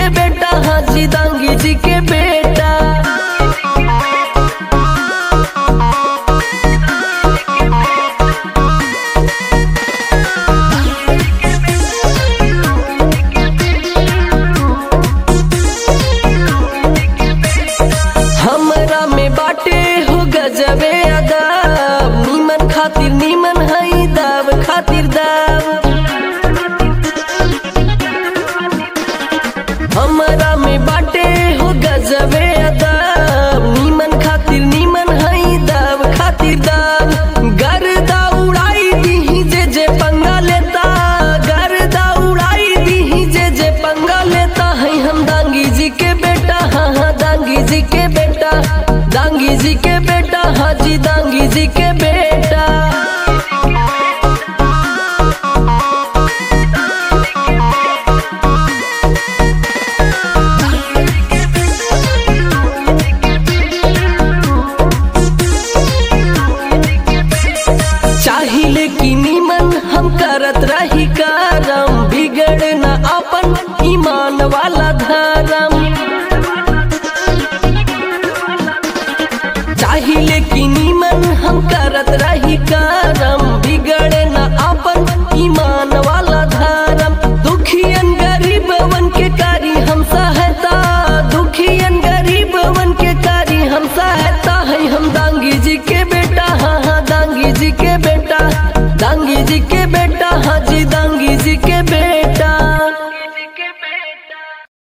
के बेटा हाजी दांगी जी के बेटा हमरा में बाटे हो गजबे अदाब नीमन खातिर नीमन हई दाव खातिर दाव हमरा में बाटे हो गजबे अदाब नीमन खातिर नीमन हई दाव खातिर दाव गर्दा उड़ाई दीही जे जे पंगा लेता गर्दा उड़ाई दीही जे जे पंगा लेता है हम दांगी जी के बेटा हाँ हाँ दांगी जी के बेटा दांगी जी के बेटा हाजी दांगी जी के बेटा चाहिले कि निमन हम करत रही करम बिगड़ न अपन ईमान वाला धर्म